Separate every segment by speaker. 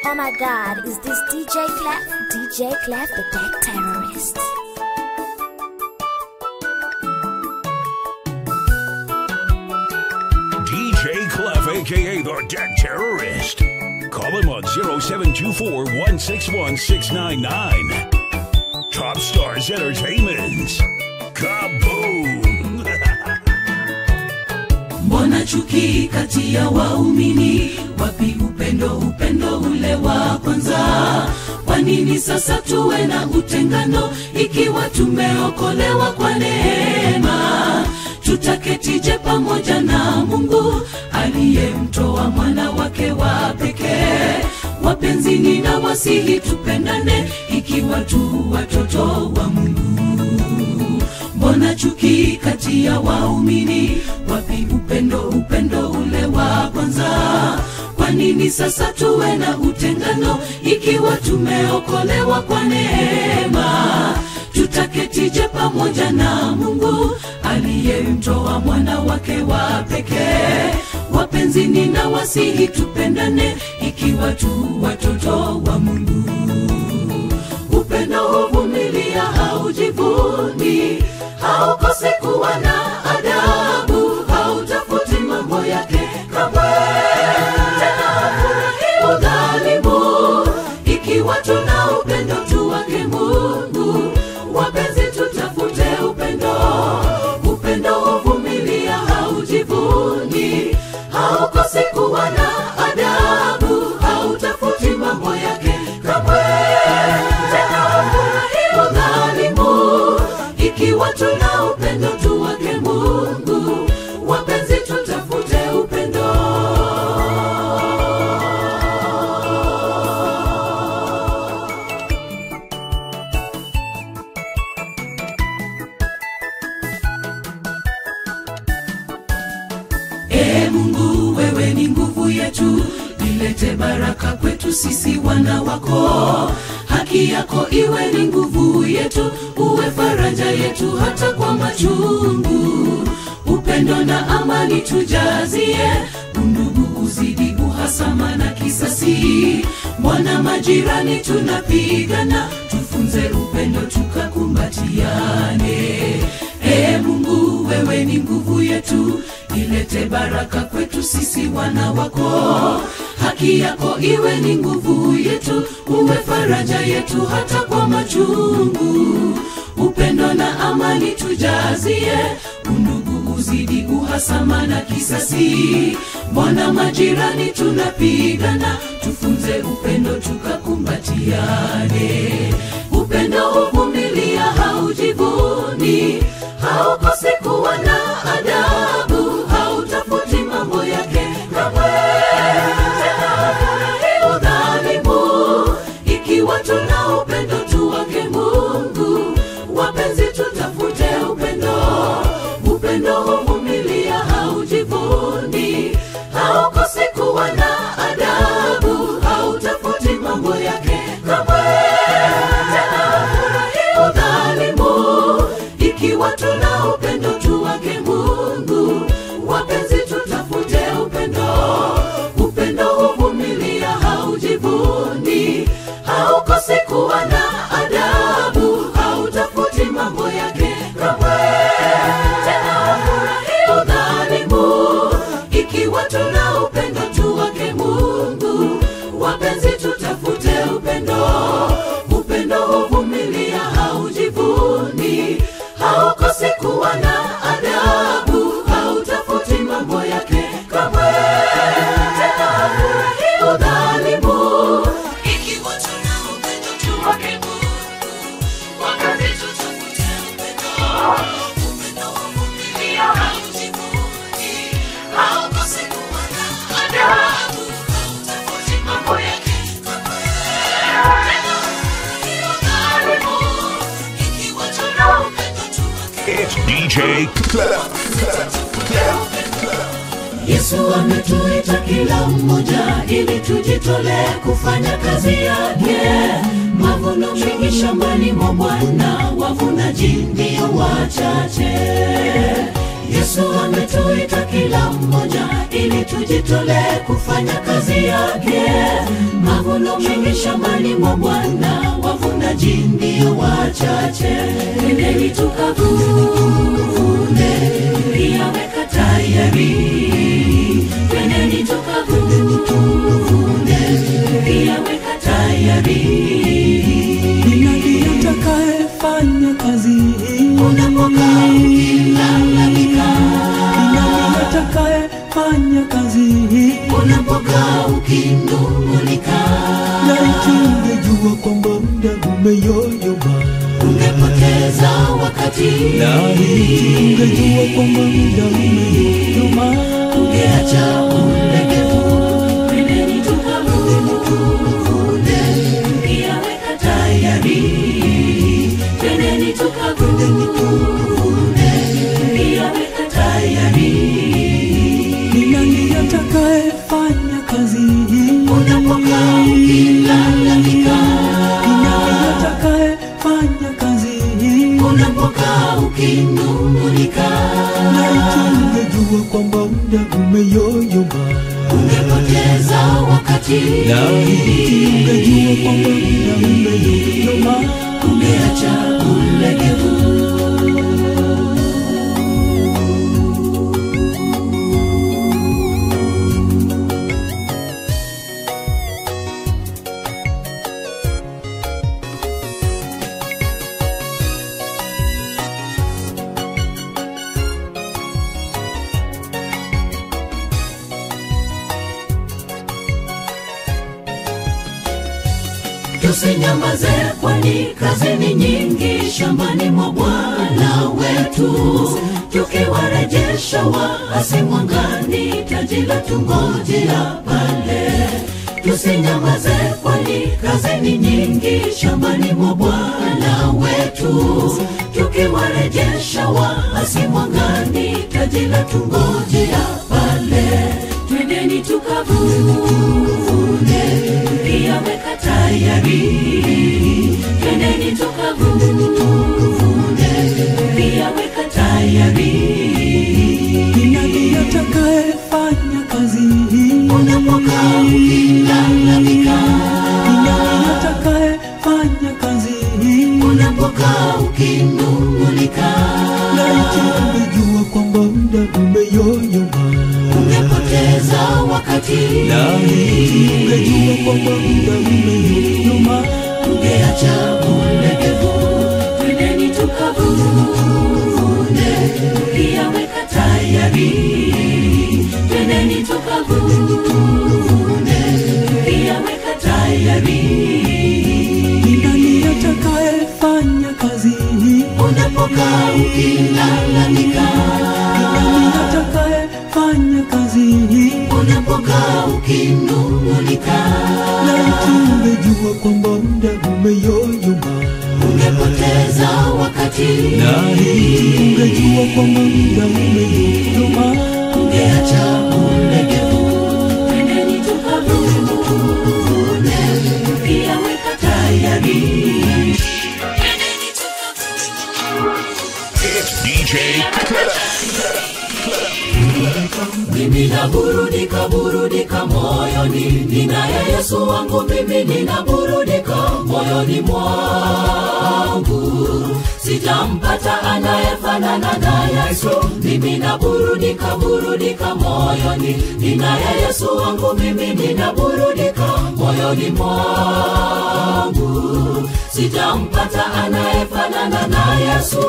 Speaker 1: Oh my god, is this DJ Clef? DJ Clef, the deck terrorist.
Speaker 2: DJ Clef, aka the Deck Terrorist. Call him on 0724 161 699. Top Stars Entertainment. Kaboom!
Speaker 3: mbona chuki kati ya waumini wapi upendo upendo ule wa kwanza kwa nini sasa tuwe na utengano ikiwa tumeokolewa kwa neema tutaketije pamoja na mungu aliyemtoa mwana wake wa pekee wapenzi nina wasihi tupendane ikiwa tu watoto wa mungu mbona chuki kati ya waumini wapi upendo upendo ule wa kwanza kwa nini sasa tuwe na utengano ikiwa tumeokolewa kwa neema tutaketije pamoja na mungu aliyemtoa mwana wake wa pekee wapenzi nina wasihi tupendane ikiwa tu watoto wa mungu upendo huvumilia haujivuni haukosi kuwa na adabu hautafuti mambo yake kamwe tena hafurahi udhalimu ikiwa tuna upendo tu wake mungu wapenzi tutafute upendo upendo huvumilia haujivuni haukosi kuwa na adabu hautafuti mambo yake kamwe tena hafurahi udhalimu ikiwa tuna upendo tu wake mungu wapenzi tutafute upendo Ee Mungu, wewe ni nguvu yetu, ilete baraka kwetu sisi wana wako. Haki yako iwe ni nguvu yetu, uwe faraja yetu hata kwa machungu. Upendo na amani tujazie, undugu uzidi uhasama na kisasi. Mwana majirani tunapigana, tufunze upendo tukakumbatiane. Ee Mungu, wewe ni nguvu yetu, ilete baraka kwetu sisi wana wako. Haki yako iwe ni nguvu yetu, uwe faraja yetu hata kwa machungu. Upendo na amani tujazie, undugu uzidi uhasama na kisasi. Mbona majirani tunapigana, tufunze upendo tukakumbatiane. Upendo huvumilia, haujivuni, haukosi kuwa na adabu, hautafuti mambo yake kamwe. Tena hafurahi udhalimu, ikiwa tuna upendo tu wake Mungu. Wapenzi, tutafute upendo, upendo huvumilia, haujivuni, haukosi kuwa na adabu, hautafuti mambo yake kamwe. Tena hafurahi udhalimu, ikiwa tuna upendo tu wake Mungu. Wapenzi, tutafute upendo, upendo huvumilia, haujivuni, haukosi kuwa na adabu, hautafuti mambo yake kamwe. Tena hafurahi udhalimu, ikiwa tuna upendo tu wake Mungu. Wapenzi, tutafute upendo, upendo huvumilia, haujivuni, haukosi kuwa na adabu, hautafuti mambo yake kamwe. Tena hafurahi udhalimu, ikiwa tuna upendo tu wake Mungu. Wapenzi, tutafute upendo, upendo huvumilia, haujivuni, haukosi kuwa na adabu, hautafuti mambo yake kamwe. Tena hafurahi udhalimu, ikiwa tuna upendo tu wake
Speaker 2: It's DJ Clef.
Speaker 3: Yesu ametuita kila mmoja ili tujitolee kufanya kazi yake. Mavuno mengi shambani mwa Bwana, wavunaji ndio wachache. yesu ametuita kila mmoja ili tujitolee kufanya kazi yake mavuno mengi shambani mwa bwana wavunaji ndio wachache nendeni tukavune pia weka tayari twendeni tukavune pia weka tayari
Speaker 4: Ni nani atakayefanya kazi hii?
Speaker 3: unapokaa ukilalamika
Speaker 4: Ni nani atakayefanya kazi hii?
Speaker 3: unapokaa ukinung'unika
Speaker 4: Laiti ungejua kwamba muda umeyoyoma,
Speaker 3: ungepoteza wakati
Speaker 4: laiti ungejua kwamba muda umeyoyoma,
Speaker 3: ungeacha ulegevu twendeni tukavune pia weka tayari twendeni tukavune pia weka tayari
Speaker 4: ni nani atakayefanya kazi hii?
Speaker 3: unapokaa ukilalamika
Speaker 4: Ni nani atakayefanya kazi hii?
Speaker 3: unapokaa ukinung'unika
Speaker 4: Laiti ungejua kwamba muda umeyoyoma,
Speaker 3: ungepoteza wakati
Speaker 4: laiti ungejua kwamba muda umeyoyoma.
Speaker 3: ungeacha ulegevu tusinyamaze kwani kazi ni nyingi shambani mwa bwana wetu tukiwarejesha waasi mwangani taji la tungojea pale tusinyamaze kwani kazi ni nyingi shambani mwa bwana wetu tukiwarejesha waasi mwangani taji la tungojea pale twendeni tukavune pia weka tayari twendeni tukavune pia weka tayari
Speaker 4: Ni nani atakayefanya kazi hii?
Speaker 3: unapokaa ukilalamika
Speaker 4: Ni nani atakayefanya kazi hii?
Speaker 3: unapokaa ukinung'unika
Speaker 4: Laiti ungejua kwamba muda umeyoyoma,
Speaker 3: ungepoteza wakati
Speaker 4: laiti ungejua kwamba muda umeyoyoma.
Speaker 3: ungeacha ulegevu twendeni tukavune pia weka tayari twendeni tukavune pia weka tayari
Speaker 4: Ni nani atakayefanya kazi hii?
Speaker 3: unapokaa ukilalamika
Speaker 4: Ni nani atakayefanya kazi hii?
Speaker 3: unapokaa ukinung'unika
Speaker 4: Laiti ungejua kwamba muda umeyoyoma,
Speaker 3: ungepoteza wakati
Speaker 4: laiti ungejua kwamba muda umeyoyoma.
Speaker 3: ungeacha ulegevu twendeni tukavune pia weka tayari Twendeni
Speaker 2: It's DJ Clef.
Speaker 3: mimi naburudika burudika moyoni ninaye yesu wangu mimi ninaburudika moyoni mwangu sijampata anayefanana na yesu mimi naburudika burudika moyoni ninaye yesu wangu mimi ninaburudika moyoni mwangu sijampata anayefanana na yesu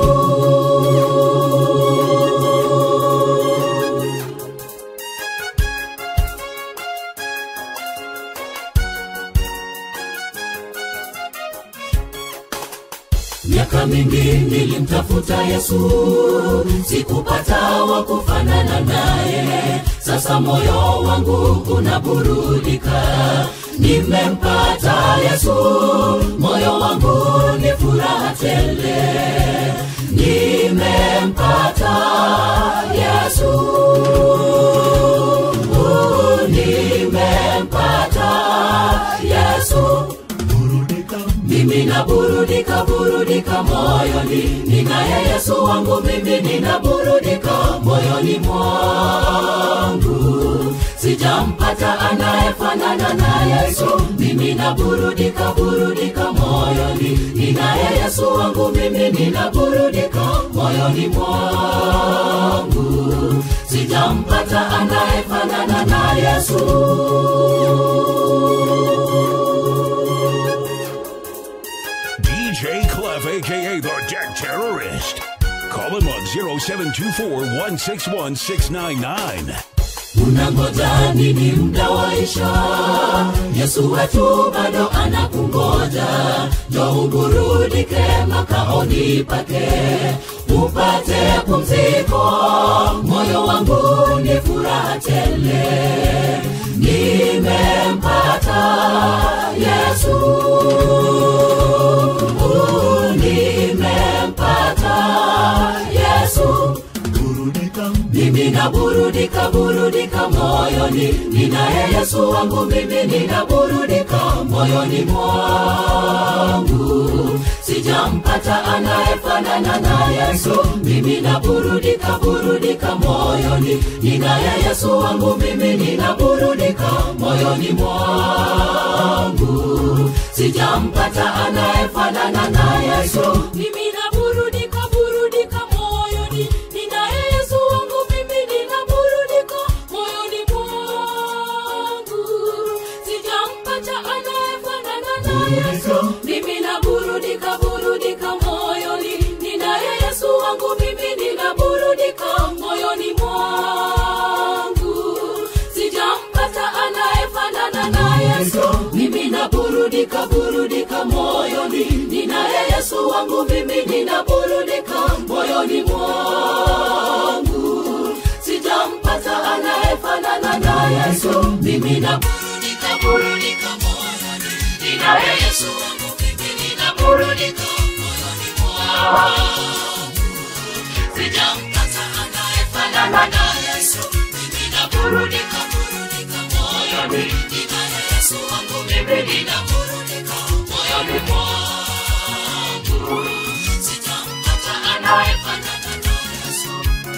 Speaker 3: miaka mingi nilimtafuta yesu sikupata wa kufanana naye sasa moyo wangu unaburudika nimempata yesu moyo wangu ni furaha tele nimempata yesu nimempata yesu mimi na ninaburudika burudika moyoni ninaye yesu wangu mimi ninaburudika moyoni mwangu sijampata anayefanana na yesu mimi naburudika burudika moyoni ninaye yesu wangu mimi ninaburudika moyoni mwangu sijampata anayefanana na yesu
Speaker 2: DJ Clef, aka the Deck Terrorist. Call him on 0724 161 699.
Speaker 3: unangoja nini mda waisha yesu wetu bado anakungoja jo uburudike makaoni pake upate pumziko moyo wangu ni furaha tele nimempata yesu nimempata yesu mimi naburudika burudika moyoni ninaye yesu wangu mimi ninaburudika moyoni mwangu sijampata anayefanana na yesu mimi naburudika burudika moyoni ninaye yesu wangu mimi ninaburudika moyoni mwangu sijampata anayefanana na yesu mimi naburudika burudika moyoni ninaye yesu wangu mimi ninaburudika moyoni mwangu sijampata anayefanana na yesu mimi naburudika burudika moyoni ninaye yesu wangu mimi ninaburudika moyoni mwangu sijampata anayefanana na yesu mimi naburudika burudika moyoni ninaye yesu wangu mimi ninaburudika moyoni mwangu sijampata anayefanana na yesu mimi naburudika burudika moyoni ninaye yesu wangu mimi ninaburudika moyoni mwangu sijampata anayefanana na yesu mimi naburudika burudika moyoni ninaye yesu wangu mimi ninaburudika moyoni mwangu sijampata anayefanana na yesu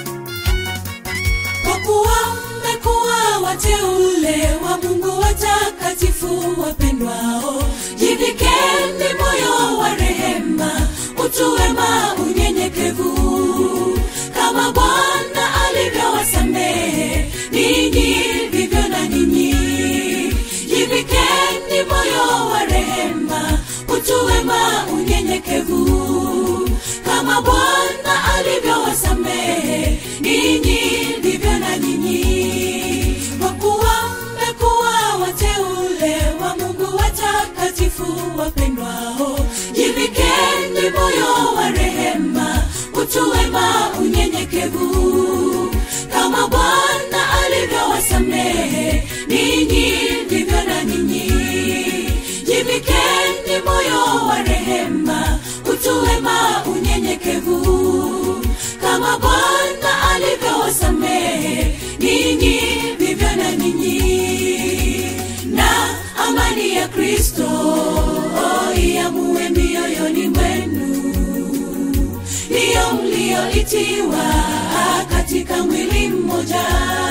Speaker 5: kwa kuwa mmekuwa wateule wa mungu watakatifu wapendwao jivikeni moyo wa rehema utuwema unyenyekevu kama bwana alivyowasamehe ninyi vivyo na ninyi jivikeni moyo wa rehema utuwema unyenyekevu kama bwana alivyowasamehe ninyi vivyo na ninyi kwa kuwa mmekuwa wateule wa mungu watakatifu wapendwao jivikeni moyo wa rehema utuwema unyenyekevu kama bwana alivyowasamehe ninyi vivyo na ninyi jivikeni moyo wa rehema utuwema unyenyekevu kama bwana alivyowasamehe ninyi vivyo na ninyi na amani ya kristo iamuwe mioyoni mwenu ndiyo mlioitiwa katika mwili mmoja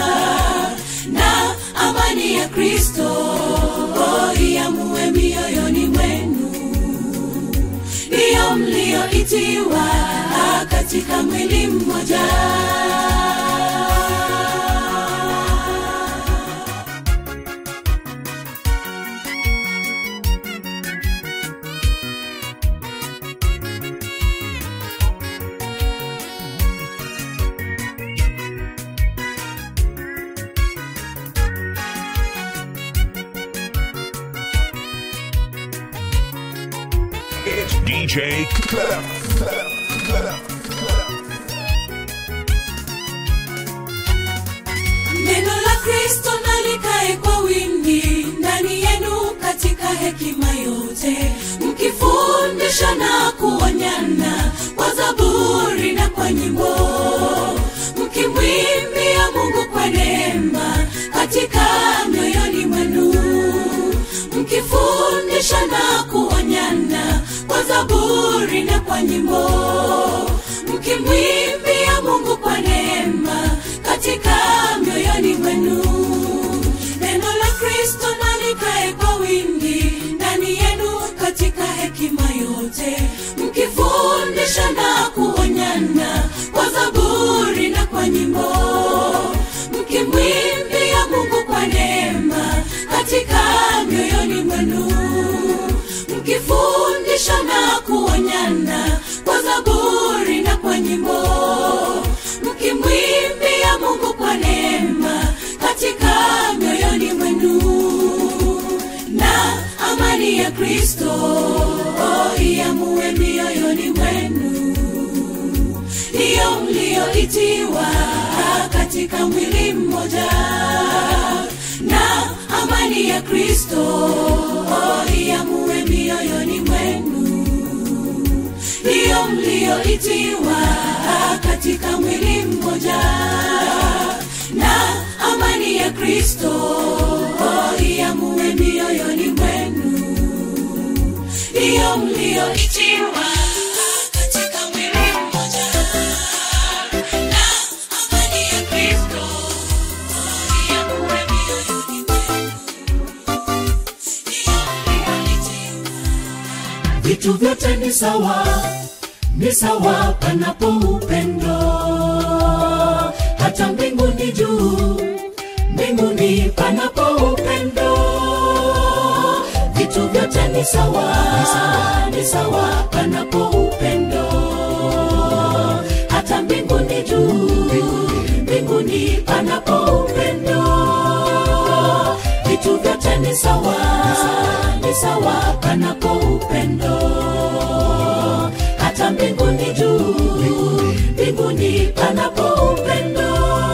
Speaker 5: na amani ya kristo iamuwe mioyoni mwenu ndiyo mlioitiwa katika mwili mmoja
Speaker 2: It's DJ Clef.
Speaker 5: neno la kristo nalikae kwa wingi ndani yenu katika hekima yote mkifundisha na kuonyana kwa zaburi na kwa nyimbo mkimwimbia mungu kwa neema katika mioyoni mwenu mkifundisha na kuonyana kwa kwa nyimbo mkimwimbia mungu kwa neema katika mioyoni mwenu neno la kristo nalikae kwa wingi ndani yenu katika hekima yote mkifundisha na kuonyana kwa zaburi na kwa nyimbo mkimwimbia mungu kwa neema katika mioyoni mwenu mkifundisha na kuonyana kwa zaburi na kwa nyimbo mkimwimbia mungu kwa neema katika mioyoni mwenu na amani ya kristo iamue mioyoni mwenu ndiyo mliyoitiwa katika mwili mmoja na amani ya kristo iamue mioyoni mwenu ndiyo mliyoitiwa katika mwili mmoja na amani ya kristo iamue mioyoni mwenu ndiyo mliyoitiwa katika mwili mmoja na amani ya kristo iamue mioyoni mwenu ndiyo mliyoitiwa
Speaker 3: vitu vyote ni sawa ni sawa panapo upendo hata mbinguni juu mbinguni panapo upendo vitu vyote ni sawa ni sawa panapo upendo hata mbinguni juu mbinguni panapo upendo vitu vyote ni sawa ni sawa panapo upendo hata mbinguni juu mbinguni panapo upendo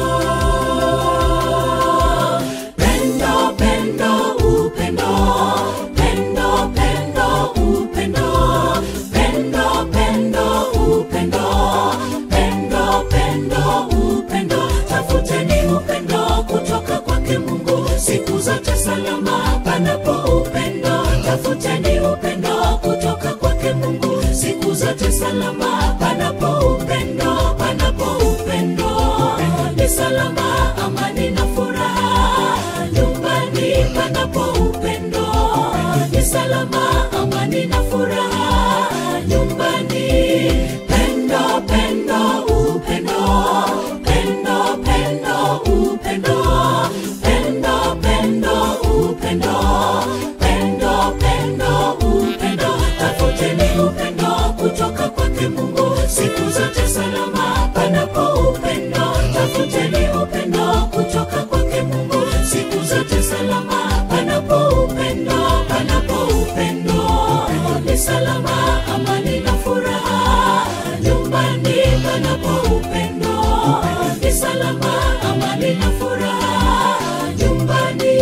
Speaker 3: pendo pendo upendo pendo pendo upendo pendo pendo upendo pendo pendo upendo tafuteni upendo kutoka kwake mungu siku zote salama panapo upendo tafuteni upendo kutoka kwake mungu siku zote salama panapo upendo panapo upendo ni salama amani na furaha nyumbani panapo upendo ni salama amani na furaha nyumbani pendo pendo upendo pendo pendo upendo pendo pendo upendo pendo pendo upendo tafuteni upendo kutoka kwake mungu siku zote salama panapo upendo tafuteni upendo kutoka kwake mungu siku zote salama panapo upendo panapo upendo ni salama amani na furaha nyumbani panapo upendo ni salama amani na furaha nyumbani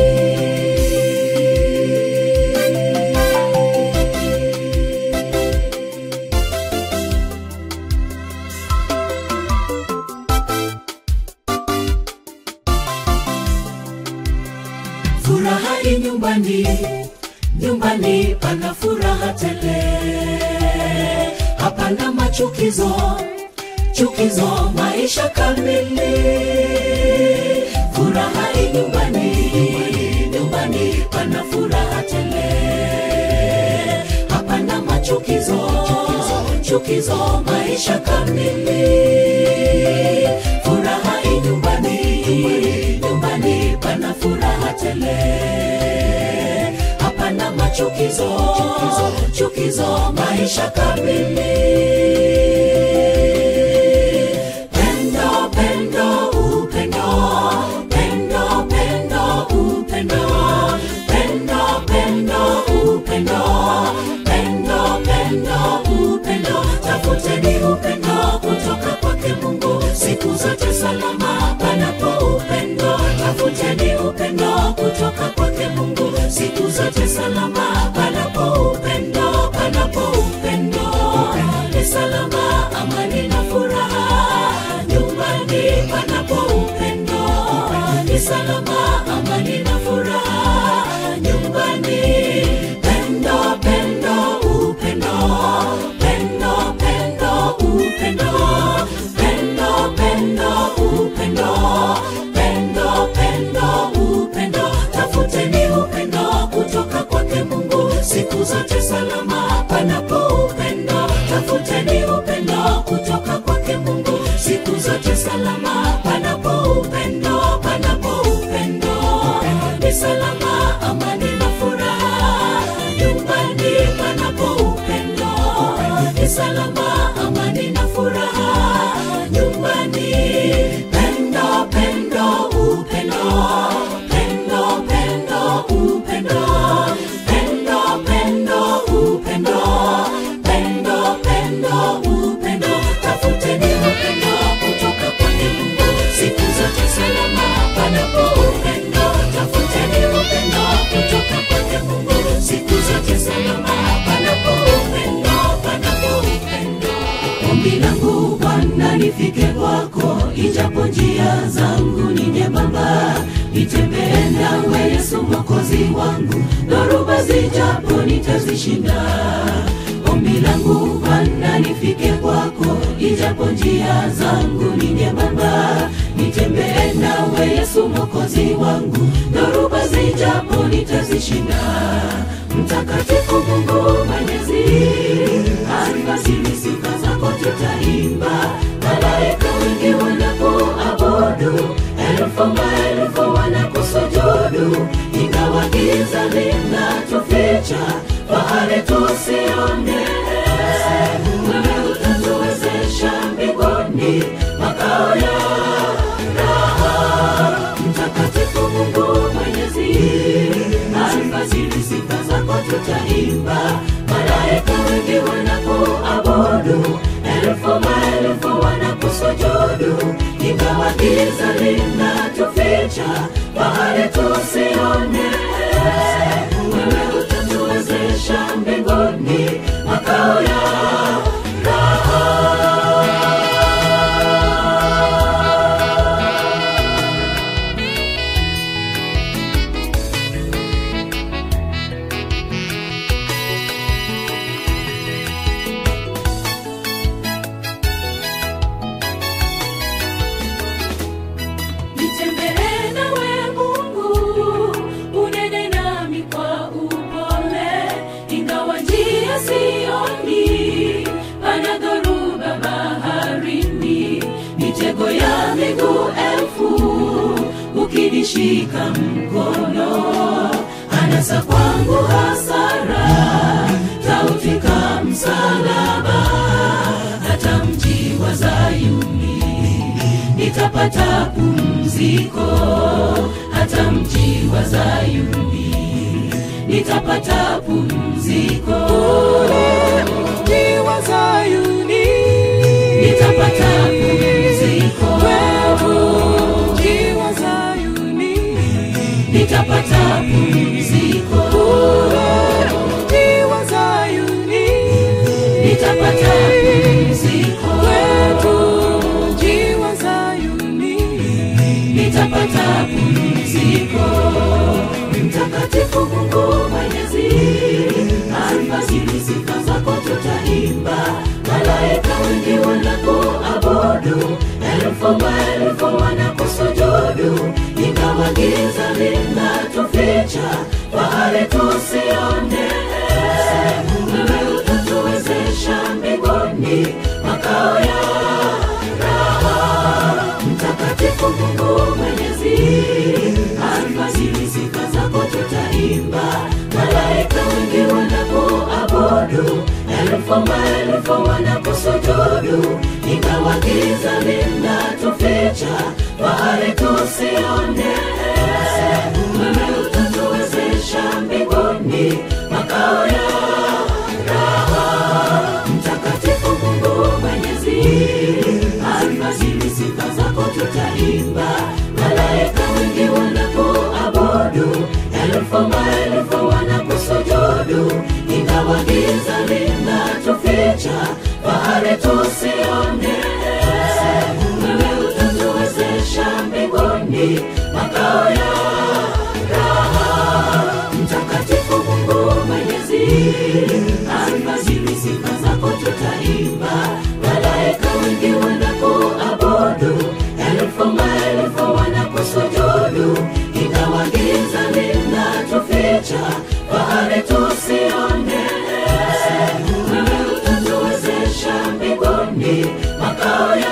Speaker 3: furaha i nyumbani nyumbani pana furaha tele hapana machukizo chukizo maisha kamili furaha i nyumbani nyumbani pana furaha tele hapana machukizo chukizo maisha kamili furaha i nyumbani nyumbani pana furaha tele hapana machukizo chukizo maisha kamili pendo pendo upendo pendo pendo upendo pendo pendo upendo pendo pendo upendo tafuteni upendo kutoka kwake mungu siku zote salama panapo upendo tafuteni upendo kutoka kwake mungu siku zote salama panapo upendo panapo upendo ni salama amani na furaha nyumbani panapo upendo ni salama amani na furaha nyumbani pendo pendo upendo pendo pendo nifike kwako ijapo njia zangu ni nyembamba nitembee nawe yesu mwokozi wangu dhoruba zijapo nitazishinda ombi langu bwana nifike kwako ijapo njia zangu ni nyembamba nitembee nawe yesu mwokozi wangu dhoruba zijapo nitazishinda mtakatifu mungu mwenyezi alfajiri sifa zako tutaimba malaika wengi wanapoabudu elfu maelfu wanakusujudu ingawa giza linatuficha fahari tusione wewe utatuwezesha mbinguni makao ya raha mtakatifu mungu mwenyezi alfajiri sifa zako tutaimba malaika wengi wanapoabudu elfu maelfu wanakusujudu ingawa giza linatuficha bahari tusione wewe utatuwezesha mbinguni makao ya nitembee nawe mungu unene nami kwa upole ingawa njia sioni pana dhoruba baharini mitego ya miguu elfu ukinishika mkono anasa kwangu hasara tautika msalaba hata mji wa zayuni nitapata pumziko hata mji wa zayuni nitapata pumziko
Speaker 5: Mji wa Zayuni,
Speaker 3: nitapata pumziko
Speaker 5: mji wa Zayuni,
Speaker 3: nitapata pumziko
Speaker 5: mji wa Zayuni,
Speaker 3: nitapata pumziko
Speaker 5: mji wa Zayuni.
Speaker 3: nitapata pumziko mtakatifu mungu mwenyezi alfajiri sifa zako tutaimba malaika wengi wanapoabudu elfu maelfu wanakusujudu ingawa giza linatuficha fahari tusione wewe utatuwezesha mbinguni makao ya raha mtakatifu mungu mwenyezi alfajiri sifa zako tutaimba malaika wengi wanapoabudu elfu maelfu wanakusujudu ingawa giza linatuficha fahari tusione wewe utatuwezesha mbinguni makao ya raha mtakatifu mungu mwenyezi alfajiri sifa zako tutaimba malaika wengi wanapoabudu elfu maelfu wanakusujudu ingawa giza linatuficha fahari tusione wewe utatuwezesha mbinguni makao ya raha mtakatifu mungu mwenyezi alfajiri sifa zako tutaimba malaika wengi wanapoabudu elfu maelfu wanakusujudu ingawa giza linatuficha fahari tusione wewe utatuwezesha mbinguni makao ya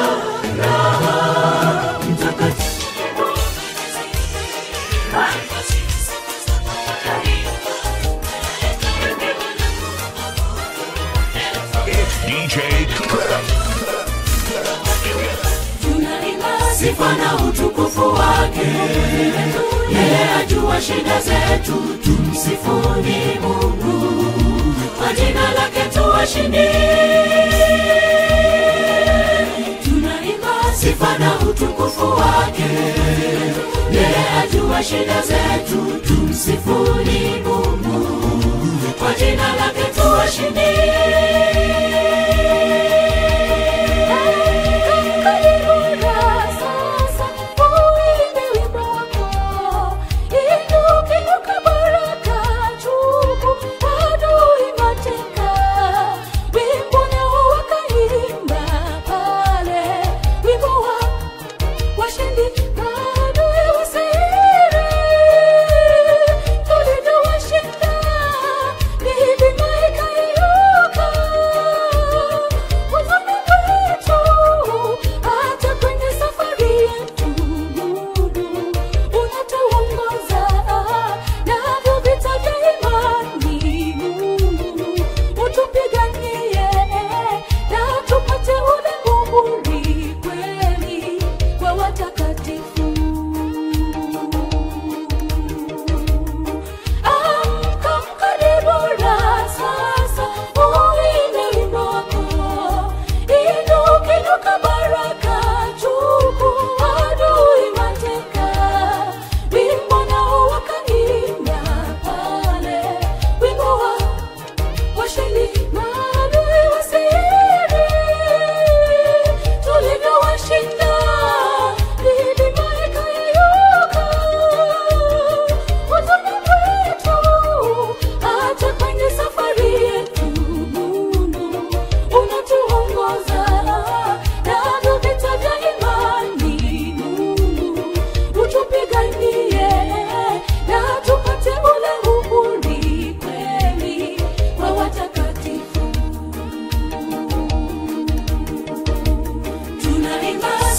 Speaker 3: raha mtakatifu
Speaker 2: DJ
Speaker 3: tunaimba sifa na utukufu wake yeye ajua shida zetu tumsifuni mungu kwa jina lake tuwashindi tunaimba sifa na utukufu wake yeye ajua shida zetu tumsifuni mungu kwa jina lake tuwashindi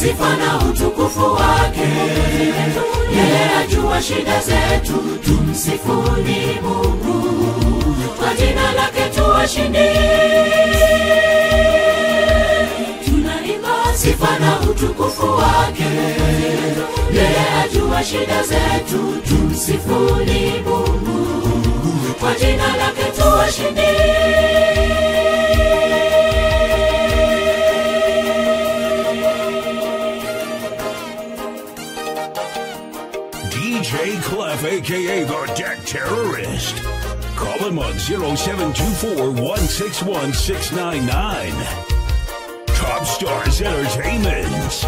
Speaker 3: sifa na utukufu wake yeye ajua shida zetu tumsifuni mungu kwa jina lake tuwashindi tunaimba sifa na utukufu wake yeye ajua shida zetu tumsifuni mungu kwa jina lake tuwashindi
Speaker 2: DJ Clef, aka the Deck Terrorist. Call him on 0724 161 699. Top Stars Entertainment.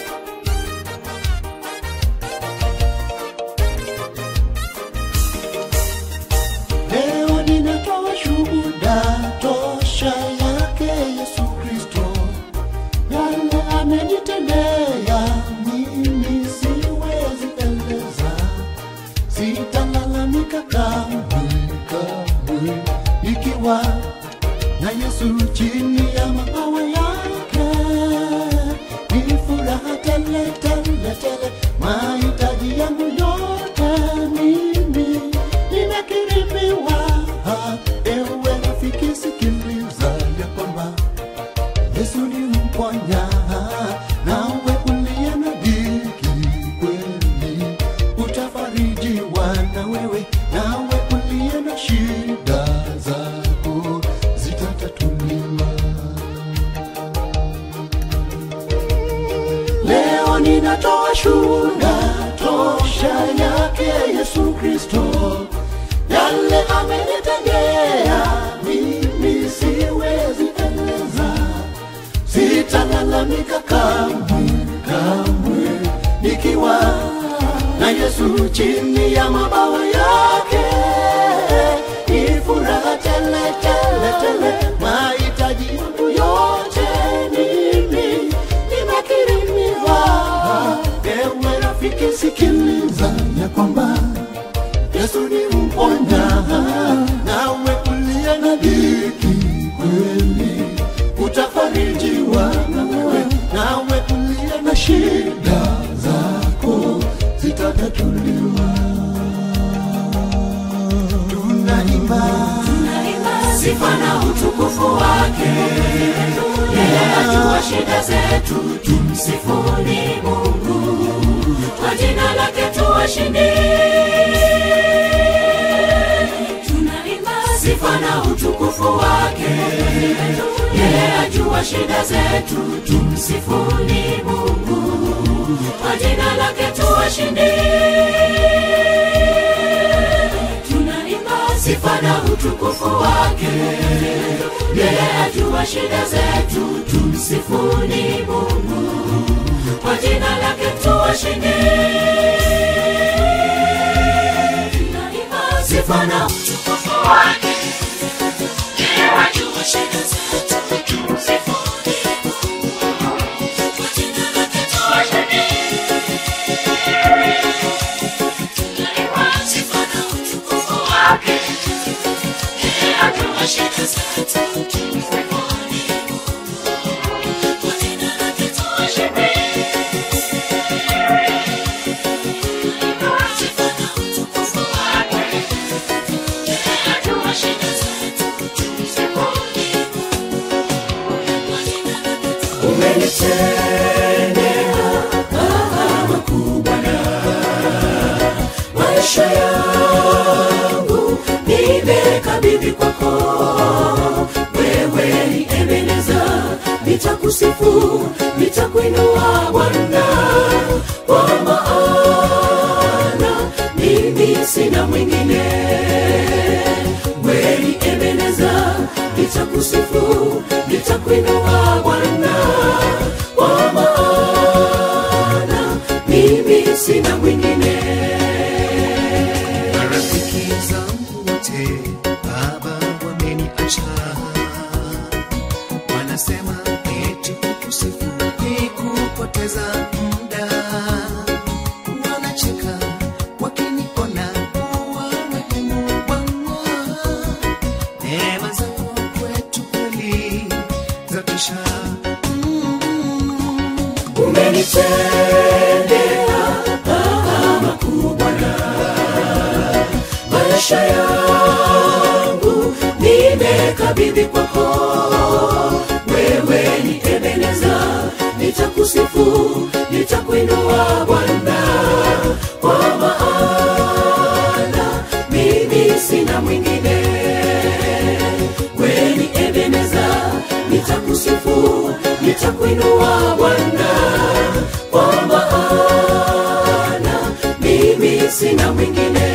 Speaker 6: Leo ninatoa shuhuda tosha yake Yesu Kristo, yale amenitendea mimi siwezi eleza, sitalalamika kamwe kamwe, ikiwa na Yesu chini ya mabawa yake, ni furaha tele tele tele, mahitaji yangu yote mimi nimekirimiwa. Ewe rafiki, sikiliza ya kwamba Yesu ni mponya, nawe uliye na dhiki kweli utafarijiwa na wewe, nawe uliye na shida zako zitatatuliwa. Leo ninatoa shuhuda tosha yake Yesu Kristo, yale amenitendea mimi siwezi eleza, sitalalamika kamwe kamwe, nikiwa na Yesu chini ya mabawa yake, ni furaha tele tele tele, mahitaji yangu yote mimi nimekirimiwa. Ewe rafiki, sikiliza ya kwamba Yesu ni mponya, nawe uliye na dhiki kweli utafarijiwa na wewe, nawe uliye na shida zako zitatatuliwa. Tunaimba
Speaker 3: sifa na utukufu wake yeye ajua shida zetu tumsifuni mungu kwa jina lake tuwashindi tunaimba sifa na utukufu wake yeye ajua shida zetu tumsifuni mungu kwa jina lake tuwashindi tunaimba sifa na utukufu wake yeye ajua shida zetu tumsifuni mungu kwa jina lake tuwashindi tunaimba sifa na utukufu wake yeye ajua shida zetu tumsifuni mungu kwa jina lake tuwashindi tunaimba sifa na utukufu wake yeye ajua shida zetu tumsifuni kwa jina lake tuwashindi sifa na utukufu wake yeye ajua shida zetu tumsifuni kwa jina lake umenitendea makubwa na maisha yangu nimekabidhi kwako wewe ni ebeneza nitakusifu nitakuinua bwana kwa maana mimi sina mwingine wewe ni ebeneza nitakusifu nitakuinua bwana kwa maana mimi sina mwingine
Speaker 7: marafiki zangu wote baba wameniacha wanasema eti kukusifu ni kupoteza muda wanacheka wakiniona kuwa marehemu bwana neema zako kwetu kweli
Speaker 3: umenitendea makuu Bwana, maisha yangu nimekabidhi kwako, wewe ni Ebeneza, nitakusifu, nitakuinua Bwana, kwa maana mimi sina mwingine. Wewe ni Ebeneza, nitakusifu, nitakuinua Bwana, kwa maana mimi sina mwingine.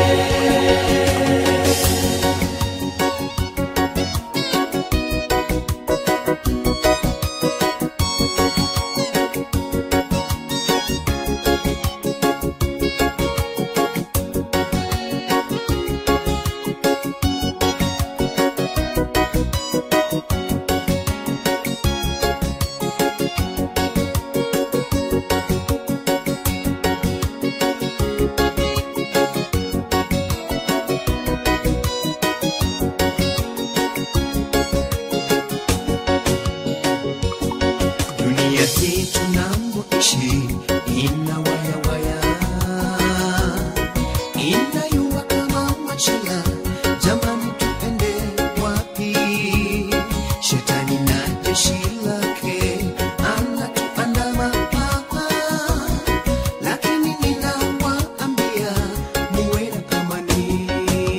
Speaker 7: dunia hii tunamoishi ina wayawaya inayua kama machela jamani tuende wapi shetani na jeshi lake anatuandama hapa lakini ninawaambia muwe na amani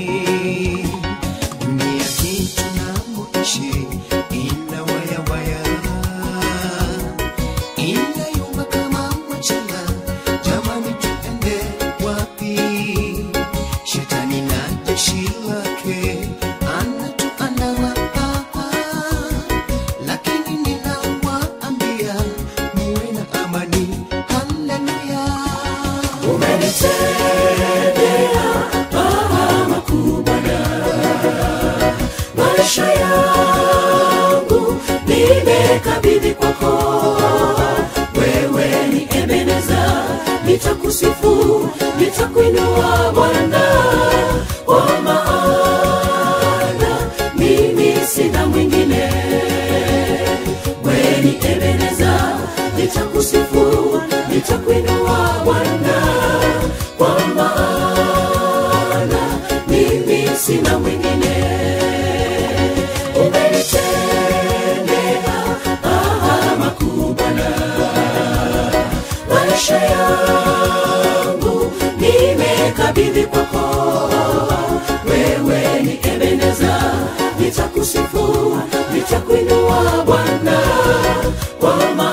Speaker 7: dunia hii tunamoishi ina wayawaya inayumba kama machela jamani tuende wapi shetani na jeshi lake anatuandama hapa lakini ninawaambia muwe na amani haleluya
Speaker 3: makuu Bwana, maisha yangu nimekabidhi kwako, wewe ni Ebeneza, nitakusifu, nitakuinua Bwana, kwa maana mimi sina mwingine. Wewe ni Ebeneza, nitakusifu, nitakuinua Bwana, kwa maana mimi sina mwingine. Umenitendea makuu Bwana, maisha yangu nimekabidhi kwako, wewe ni Ebeneza, nitakusifu, nitakuinua Bwana, kwa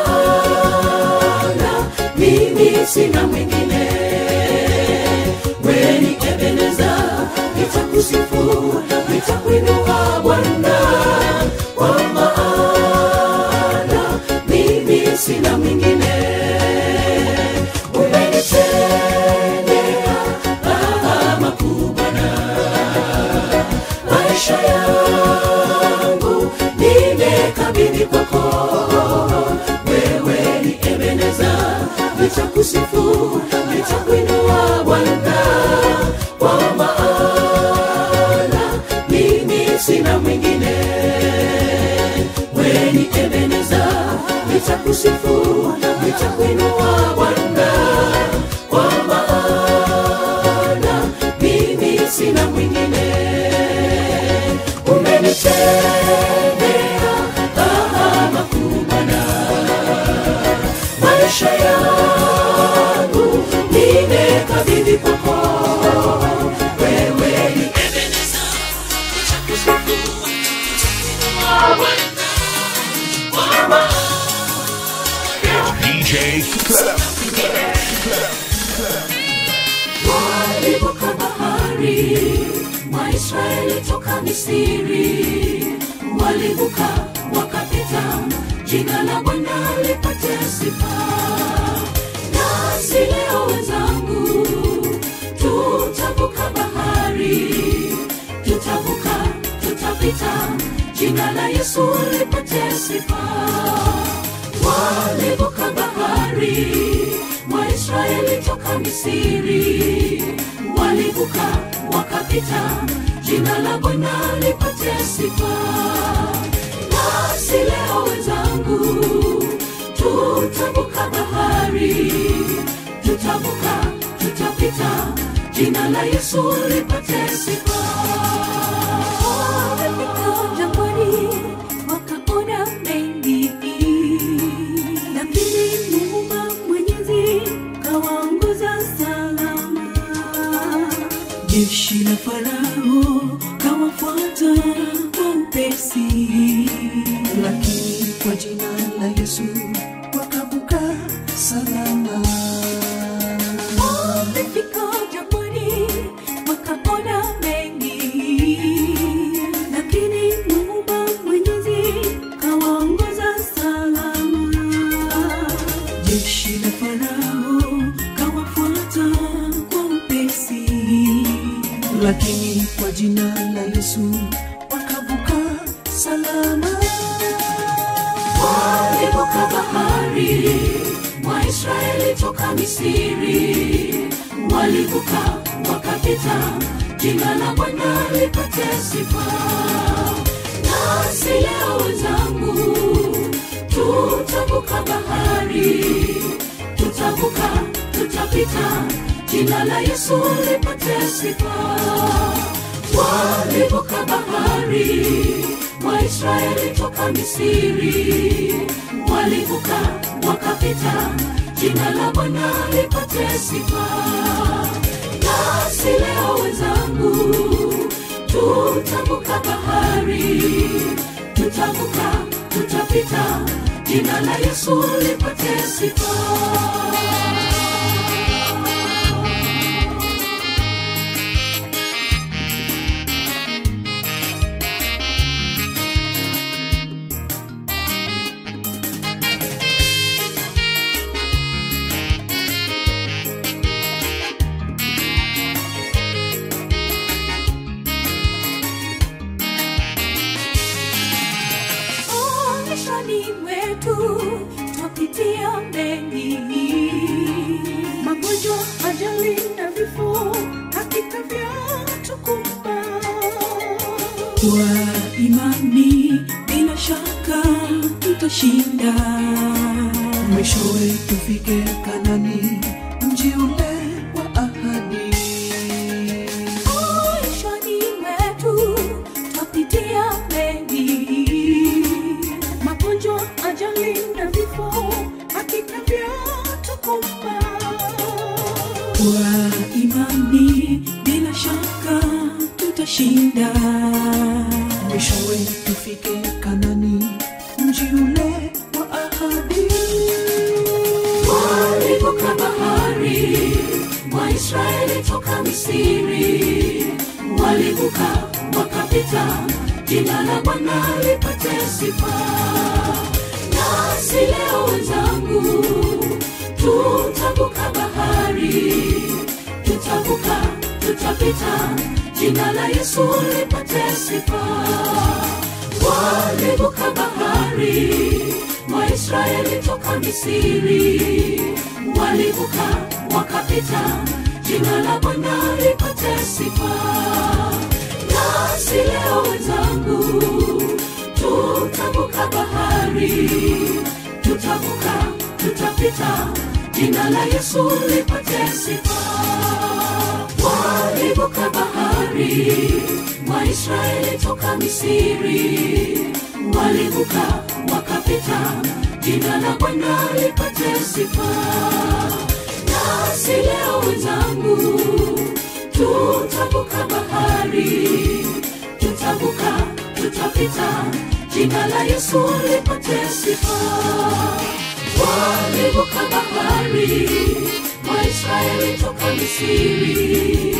Speaker 3: maana mimi sina mwingine. Wewe ni Ebeneza, nitakusifu, nitakuinua Bwana, kwa maana mimi sina mwingine. Umenitendea makuu Bwana, maisha yangu nimekabidhi kwako, wewe ni Ebeneza, nitakusifu, nitakuinua Bwana, kwa maana mimi sina mwingine. Wewe ni Ebeneza, nitakusifu, nitakuinua Bwana, kwa maana mimi sina mwingine. Umenitendea makuu Bwana, maisha yangu nimekabidhi kwako, wewe ni Ebeneza, nitakusifu, nitakuinua Bwana, kwa
Speaker 2: DJ Clef.
Speaker 3: walivuka bahari waisraeli toka misiri walivuka wakapita jina la bwana lipate sifa nasi leo wenzangu tutavuka bahari tutavuka tutapita jina la yesu lipate sifa walivuka bahari waisraeli toka misiri walivuka wakapita jina la bwana lipate sifa nasi leo wenzangu tutavuka bahari tutavuka tutapita jina la yesu lipate sifa
Speaker 5: Wamefika jangwani wakaona mengi, lakini Muumba Mwenyezi kawaongoza salama. Jeshi la Farao kawafuata kwa upesi,
Speaker 7: lakini kwa jina la Yesu wakavuka salama.
Speaker 5: wamefika jangwani wakaona mengi, lakini Muumba Mwenyezi kawaongoza salama. Jeshi la Farao kawafuata kwa upesi,
Speaker 7: lakini kwa jina la Yesu wakavuka salama.
Speaker 3: walivuka bahari waisraeli toka misiri walivuka wakapita jina la bwana lipate sifa nasi leo wenzangu tutavuka bahari tutavuka tutapita jina la yesu lipate sifa walivuka bahari waisraeli toka misiri walivuka wakapita jina la bwana lipate sifa nasi leo wenzangu tutavuka bahari tutavuka tutapita jina la yesu lipate sifa
Speaker 5: maishani mwetu twapitia mengi, magonjwa, ajali na vifo, hakika vyatukumba. Kwa imani bila shaka tutashinda,
Speaker 7: Mwishowe tufike Kanani, mji ule wa ahadi.
Speaker 5: maishani mwetu twapitia mengi, magonjwa, ajali na vifo, hakika vyatukumba. Kwa imani bila shaka tutashinda,
Speaker 7: Mwishowe tufike Kanani, mji ule wa ahadi.
Speaker 3: walivuka bahari waisraeli toka misiri walivuka wakapita jina la bwana lipate sifa nasi leo wenzangu tutavuka bahari tutavuka tutapita jina la yesu lipate sifa walivuka bahari waisraeli toka misiri walivuka wakapita jina la bwana lipate sifa nasi leo wenzangu tutavuka bahari tutavuka tutapita jina la yesu lipate sifa walivuka bahari waisraeli toka misiri walivuka wakapita jina la bwana lipate sifa nasi leo wenzangu tutavuka bahari tutavuka tutapita jina la yesu lipate sifa walivuka bahari waisraeli toka misiri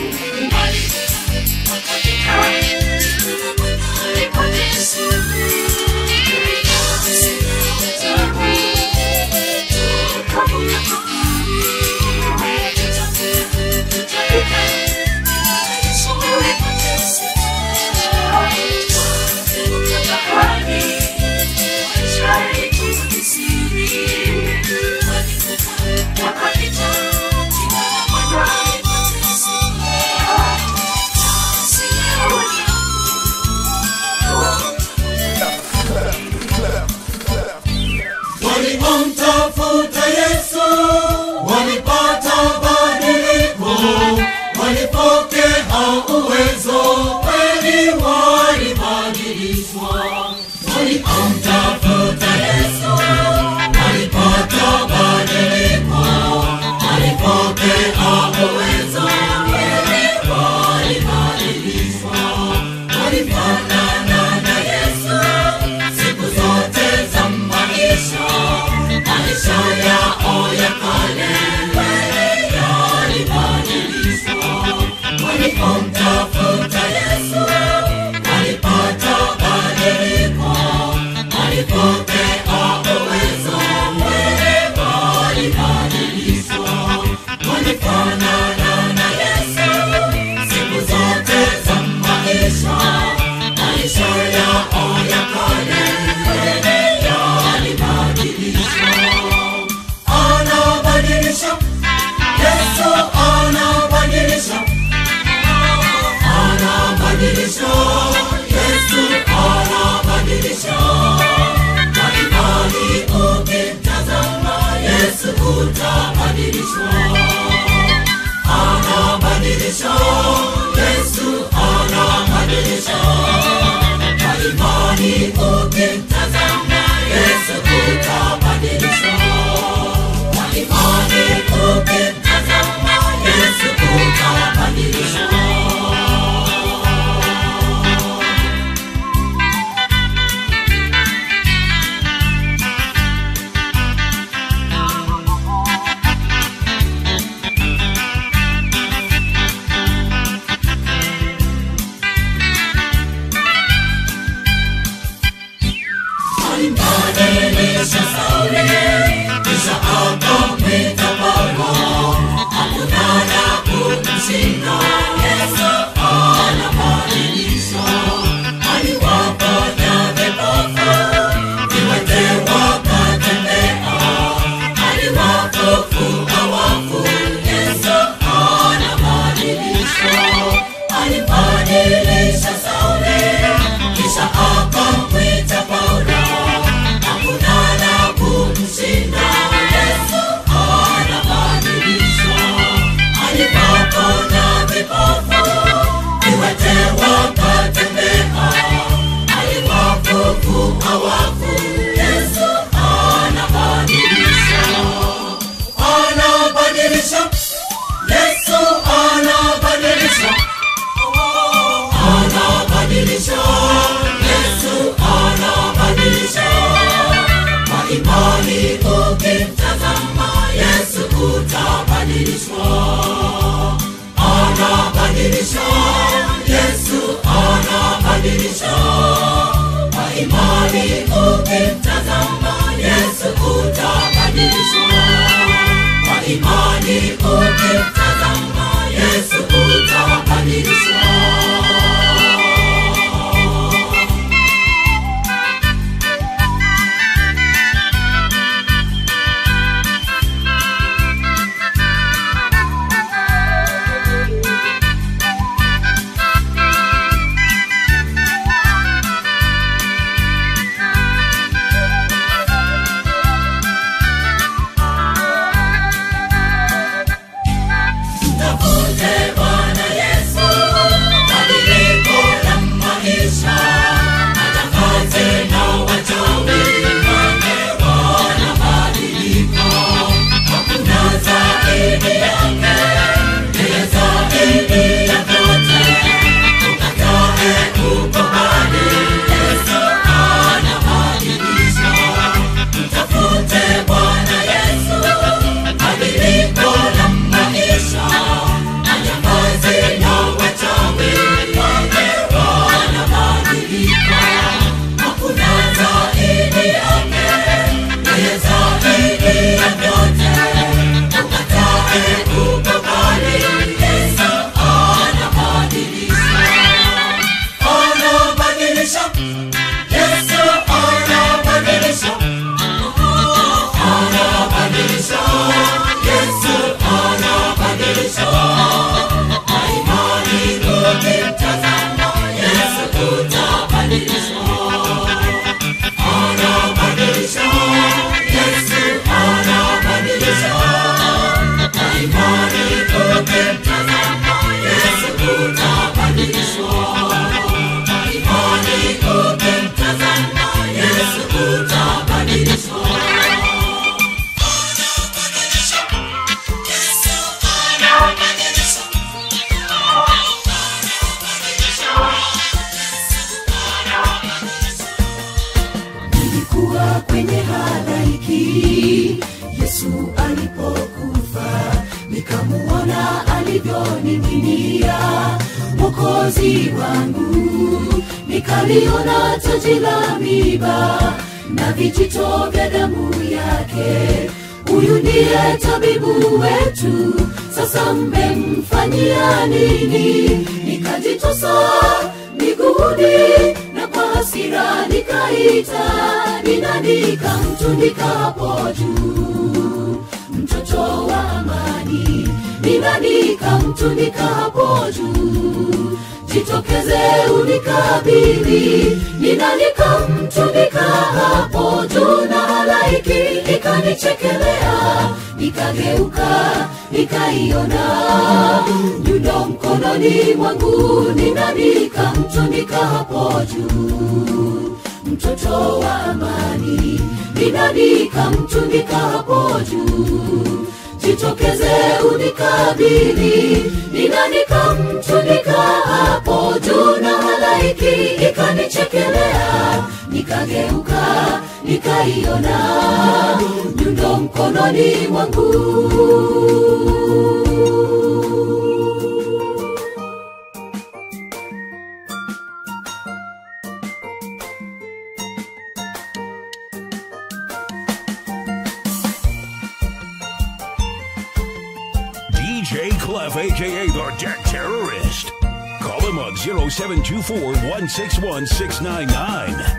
Speaker 3: Wakapita jina la Bwana walifanana na Yesu siku zote za maisha, maisha yao ya kale yalibadilishwa. Walipomtafuta Yesu walipata badiliko, walipokea uwezo walibadilishwa. Walifanana na Yesu siku zote za maisha, maisha yao ya kale yalibadilishwa. Anabadilisha, Yesu anabadilisha, anabadilisha, Yesu anabadilisha. Kwa imani ukimtazama Yesu utabadilishwa anabadilisha Yesu anabadilisha kwa imani ukimtazama Yesu utabadilishwa kwa imani ukimtazama Yesu utabadilishwa alimbadilisha Sauli kisha akamwita Paulo hakuna la kumshinda Yesu anabadilisha aliwaponya vipofu viwete wakatembea aliwafufua wafu Yesu anabadilisha alibadilisha Sauli kisha akamwita Paulo hakuna la kumshinda Yesu anabadilisha alipoponya vipofu viwete wakatembea aliwafufua wafu Yesu anabadilisha anabadilisha Yesu anabadilisha anabadilisha Yesu anabadilisha kwa imani ukimtazama Yesu utabadilishwa anabadilisha Yesu anabadilisha kwa imani ukimtazama Yesu utabadilishwa kwa imani ukimtazama Yesu utabadilishwa Mtafute Bwana Yesu yesu alipokufa nikamuona alivyoning'inia mokozi wangu nikaliona taji la miba na vijito vya damu yake huyu ndiye tabibu wetu sasa mmemfanyia nini nikajitosa miguuni na kwa hasira nikaita ninandika mtundika hapo juu mtoto wa amani ninandika mtundika hapo juu jitokeze unikabili ninandika mtundika hapo juu na halaiki ikanichekelea nikageuka nikaiona nyundo mkononi mwangu ninandika mtundika hapo juu mtoto wa amani ninandika mtundika hapo juu jitokeze unikabili ninandika mtundika hapo juu na halaiki ikanichekelea nikageuka nikaiona nyundo mkononi mwangu
Speaker 2: DJ Clef, aka the Deck Terrorist. Call him on 0724 161 699.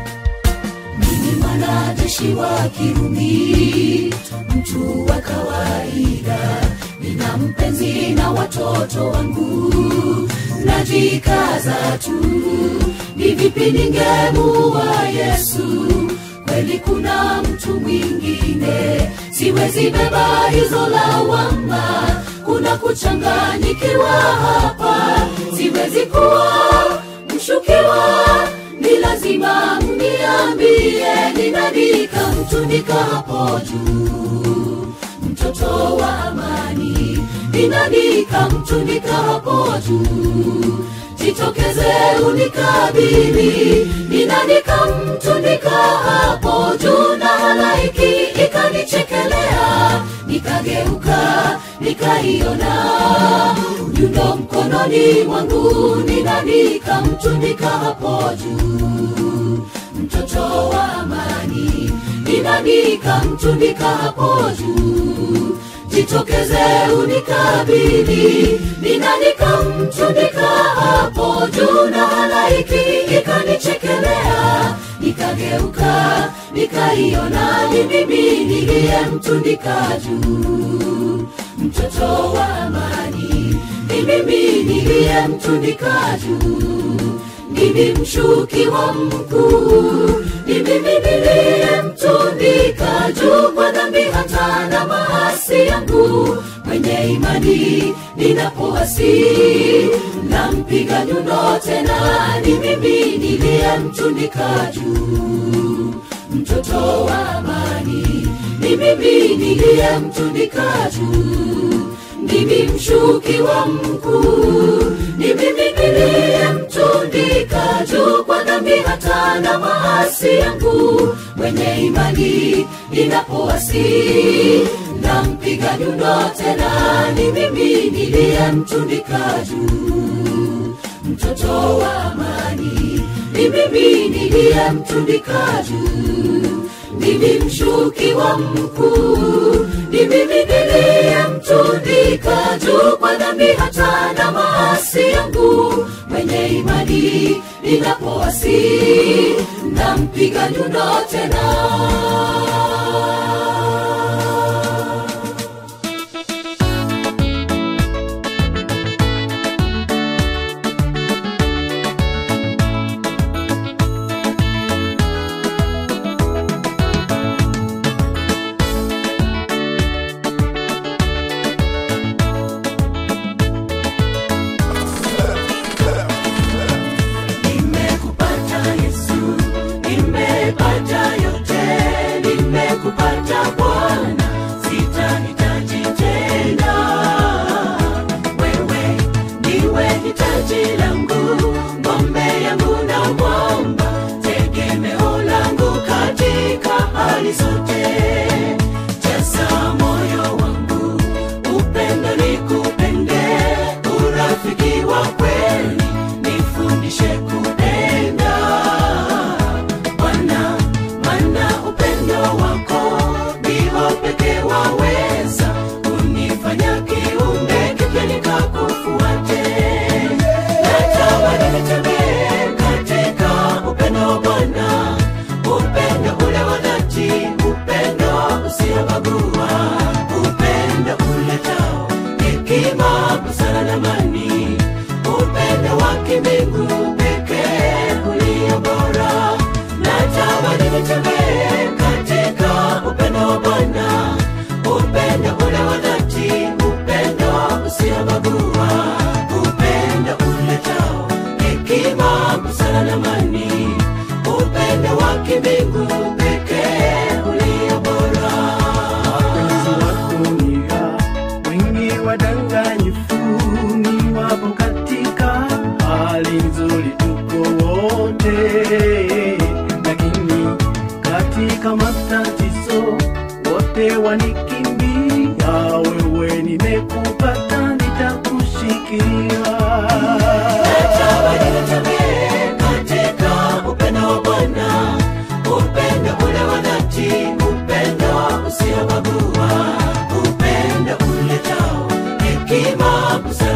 Speaker 3: mimi mwanajeshi wa kirumi mtu wa kawaida nina mpenzi na watoto wangu najikaza tu ni vipi ningemuwa yesu kweli kuna mtu mwingine siwezi beba hizo lawama kuna kuchanganyikiwa hapa siwezi kuwa mshukiwa ni lazima mniambie ninandika mtundika hapo juu mtoto wa amani ninandika mtundika hapo juu jitokeze unikabili ninandika mtundika hapo juu na halaiki ikanichekelea nikageuka nikaiona nyundo mkononi mwangu ninandika mtundika hapo juu mtoto wa amani ninandika mtundika hapo juu jitokeze unikabili ninandika mtundika hapo juu na halaiki ikanichekelea nikageuka nikaiona ni mimi niliye mtundika juu mtoto wa amani ni mimi niliye mtundika juu mimi mshukiwa mkuu ni mimi niliye mtundika juu kwa dhambi hata na maasi yangu mwenye imani ninapoasi nampiga nyundo tena ni mimi niliye mtundika juu mtoto wa amani ni mimi niliye mtundika juu mimi mshukiwa mkuu ni mimi niliye mtundika juu kwa dhambi hata na maasi yangu mwenye imani ninapoasi nampiga nyundo tena ni mimi niliye mtundika juu mtoto wa amani ni mimi niliye mtundika juu mimi mshukiwa mkuu ni mimi niliye mtundika juu kwa dhambi hata na maasi yangu mwenye imani ninapoasi nampiga nyundo tena nimekupata yesu nimepata yote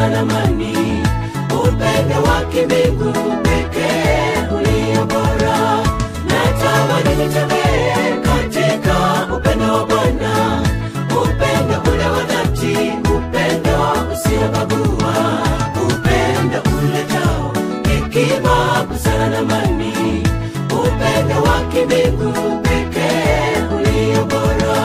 Speaker 3: busara na amani upendo wa kimbingu pekee ulio bora natamani nitembee katika upendo wa bwana upendo ule wa dhati upendo usiobagua upendo uletao hekima busara na amani upendo wa kimbingu pekee ulio bora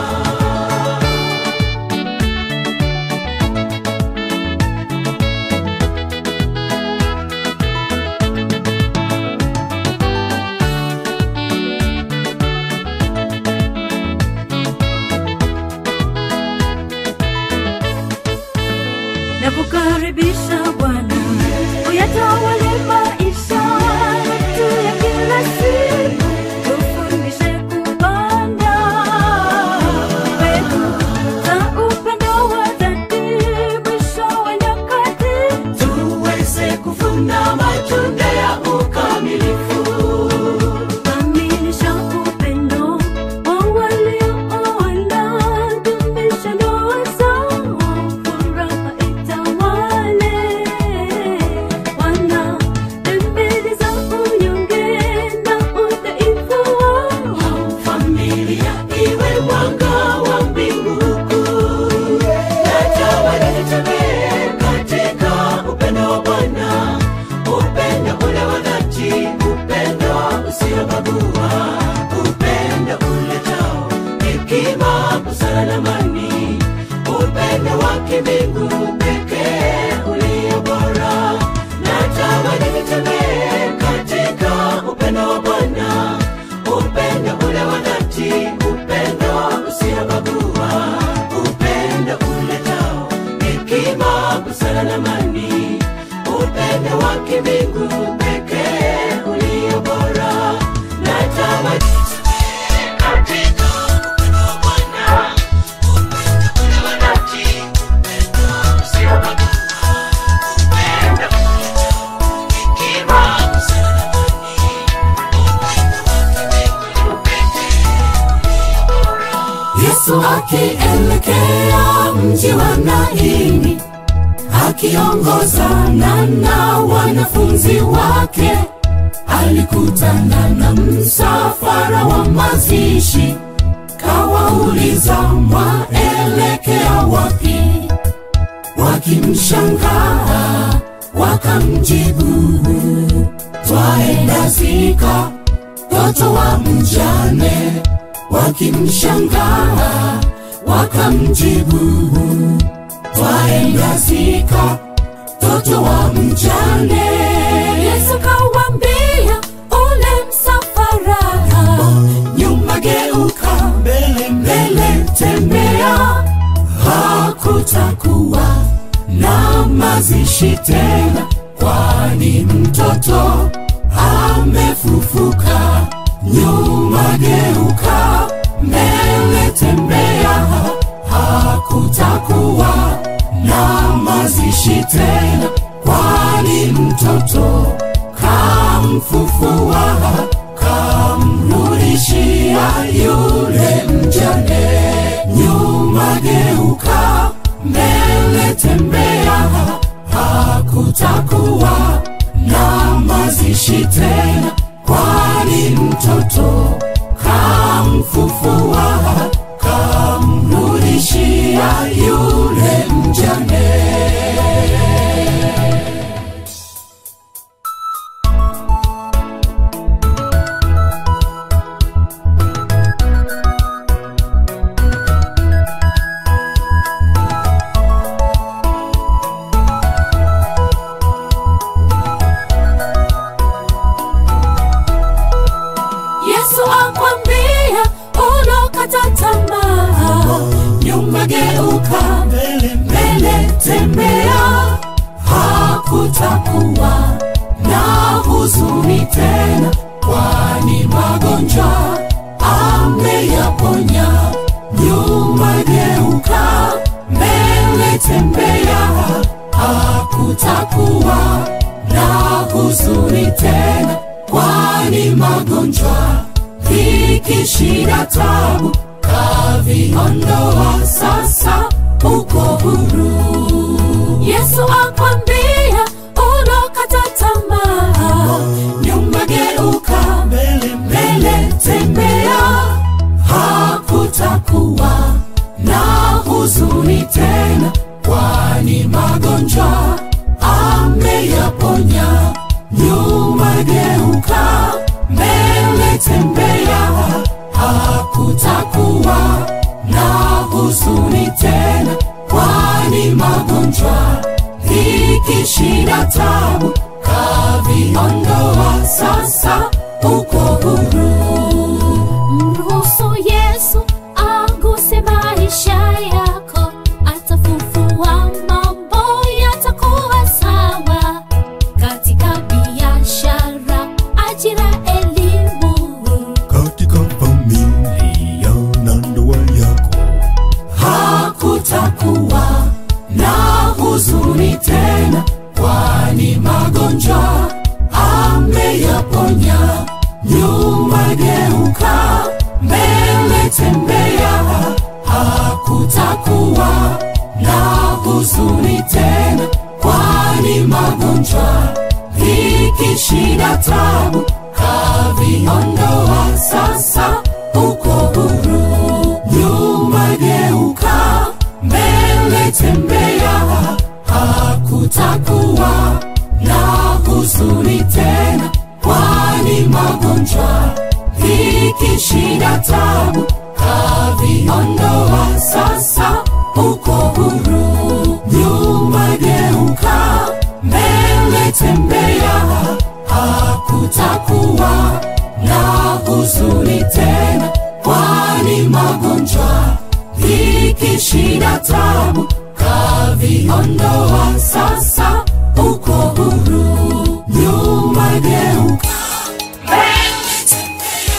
Speaker 5: nakukaribisha Bwana, uyatawale maisha yetu ya kila siku, tufundishe kupanda mbegu za upendo wa dhati, mwisho wa nyakati
Speaker 3: tuweze kuvuna matunda ya ukamilifu
Speaker 5: kamilisha upendo wa waliooana, dumisha ndoa zao, furaha itawale. Wana dembele za unyonge na udhaifu wao,
Speaker 3: familia iwe mwanga wa mbingu kuu natamani nitembee katika upendo wa bwana upendo ule wa dhati upendo usiobagua upendo uletao hekima busara na amani upendo wa kimbingu pekee ulio bora natamani nitembee katika upendo wa bwana upendo ule wa dhati upendo usiobagua upendo uletao hekima busara na amani upendo wa kimbingu pekee ulio bora natamani nitembee katika upendo wa Bwana, upendo ule wa dhati, upendo usiobagua, upendo uletao hekima busara na amani, upendo wa kimbingu pekee
Speaker 8: Yesu akielekea mji wa Naini, akiongozana na wanafunzi wake, alikutana na msafara wa mazishi, kawauliza mwaelekea wapi? Wakimshangaa wakamjibu, twaenda zika mtoto wa mjane wakimshangaa wakamjibu twaenda zika mtoto wa mjane yesu kawambia ule msafara nyuma geuka mbele mbele tembea hakutakuwa na mazishi tena kwani mtoto amefufuka nyuma geuka mbele tembea hakutakuwa na mazishi tena kwani mtoto kamfufua kamrudishia yule mjane nyuma geuka mbele tembea hakutakuwa na mazishi tena kwani mtoto kamfufua kamrudishia yule mjane yesu akwambia ulokata tamaa nyuma geuka mbele tembea hakutakuwa na huzuni tena kwani magonjwa ameyaponya nyuma geuka mbele tembea hakutakuwa na huzuni tena kwani magonjwa dhiki shida tabu kaviondoa sasa uko huru yesu
Speaker 5: yesu akwambia unokata tamaa nyuma geuka mbele mbele tembea hakutakuwa na huzuni tena kwani magonjwa ameyaponya nyuma geuka mbele tembea hakutakuwa na huzuni tena kwani magonjwa vikishida tabu kaviondoa sasa uko huru
Speaker 1: mruhusu yesu aguse maisha yako atafufua mambo yatakuwa sawa katika biashara ajira elimu
Speaker 4: katika familia na ndoa yako
Speaker 5: hakutakuwa na huzuni tena kwani magonjwa ameyaponya nyuma geuka mbele tembea hakutakuwa na huzuni tena kwani magonjwa vikishida tabu kaviondoa sasa uko huru nyuma geuka mbele tembea hakutakuwa na huzuni tena kwani magonjwa vikishida tabu kaviondoa sasa uko huru nyuma geuka mbele tembea hakutakuwa na huzuni tena kwani magonjwa vikishida tabu kaviondoa sasa uko huru nyuma geuka mbele tembea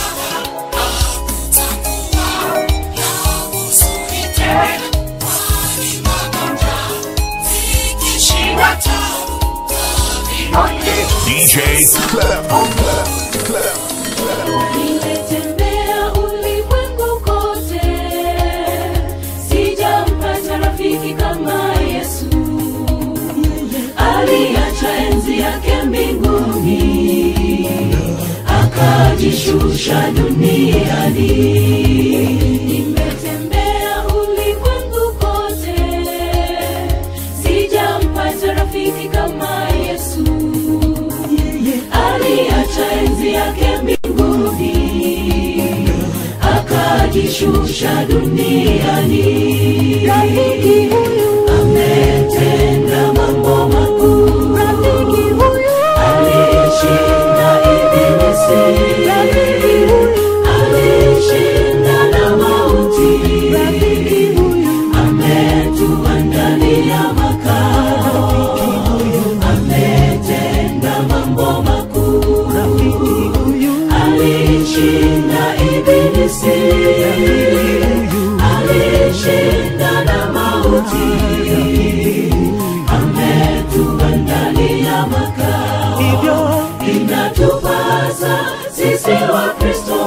Speaker 5: hakutakuwa na huzuni tena kwani magonjwa vikishida tabu kaviondoa
Speaker 2: DJ Clef.
Speaker 3: Nimetembea ulimwengu kote, sijampata rafiki kama Yesu. Aliacha enzi yake mbinguni, akajishusha duniani. Nimetembea ulimwengu kote, sijampata rafiki kama Yesu aliacha enzi yake mbinguni akajishusha duniani rafiki huyu ametenda mambo makuu rafiki huyu alishinda ibilisi rafiki huyu alishinda na mauti rafiki huyu ametuandalia makao ametenda mambo makuu alishinda ibilisi alishinda na mauti ametuandalia makao inatupasa sisi wa kristo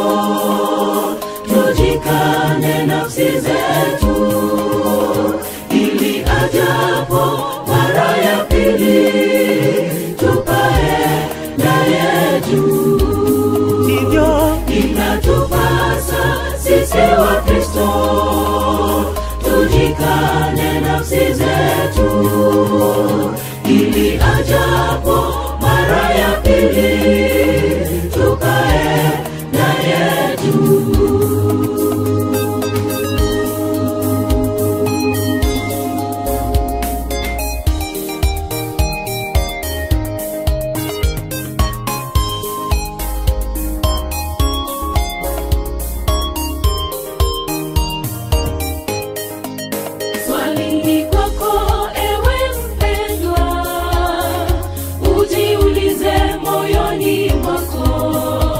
Speaker 3: tujikane nafsi zetu ili ajapo mara ya pili tupae naye juu inatupasa sisi wa kristo tujikane nafsi zetu ili ajapo mara ya pili tukae naye juu Swali ni kwako ewe mpendwa, ujiulize moyoni mwako,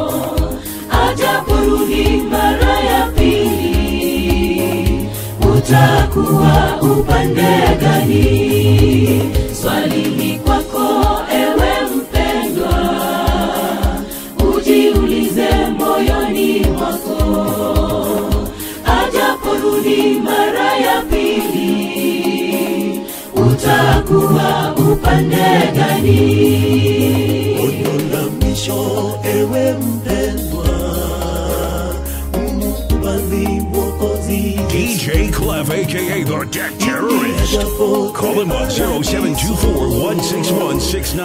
Speaker 3: ajaporudi mara ya pili, utakuwa upande gani? Swali ni kwako ewe mpendwa, ujiulize moyoni mwako ajaporudi mara ya pili utakuwa upande gani
Speaker 6: Onyo la mwisho ewe mpendwa, mkubali Mwokozi
Speaker 2: DJ Clef, aka the Deck Terrorist. Call him on 0724 161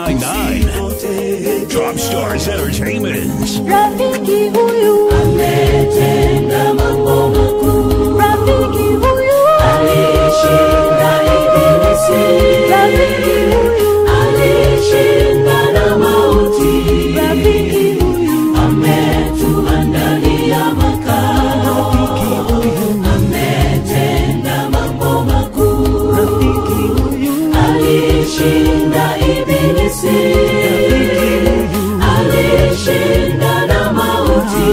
Speaker 2: 699. Top Stars Entertainment.
Speaker 1: Rafiki huyu,
Speaker 3: ametenda mambo makuu
Speaker 1: rafiki huyu,
Speaker 3: alishinda ibilisi
Speaker 1: rafiki huyu,
Speaker 3: alishinda na mauti
Speaker 1: rafiki huyu,
Speaker 3: ametuandalia makao ametenda mambo makuu alishinda ibilisi alishinda na mauti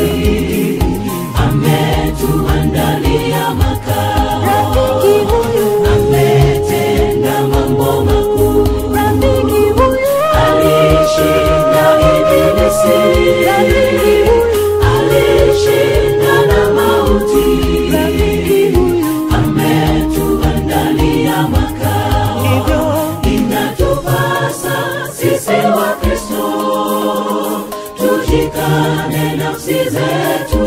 Speaker 3: ametuandalia makao
Speaker 1: rafiki huyu,
Speaker 3: ametenda mambo makuu
Speaker 1: rafiki huyu,
Speaker 3: alishinda ibilisi
Speaker 1: rafiki huyu,
Speaker 3: alishinda na mauti
Speaker 1: rafiki huyu,
Speaker 3: ametuandalia makao inatupasa sisi wa kristo tujikane nafsi zetu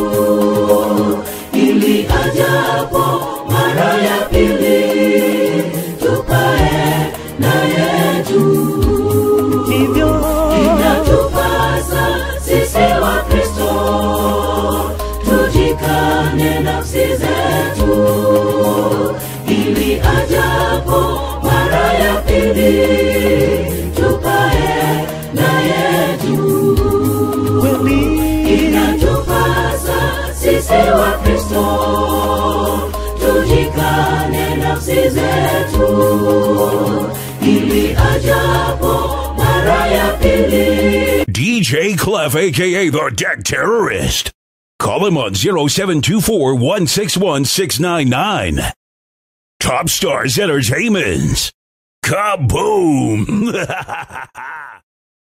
Speaker 3: ili ajapo mara ya pili tupae naye juu inatupasa sisi wa kristo tujikane nafsi zetu ili ajapo mara ya pili tupae naye juu inatupasa sisi wa kristo tujikane nafsi zetu ili ajapo mara ya pili
Speaker 2: DJ Clef, aka the Deck Terrorist. Call him on 0724 161 699. Top Stars Entertainment. Kaboom!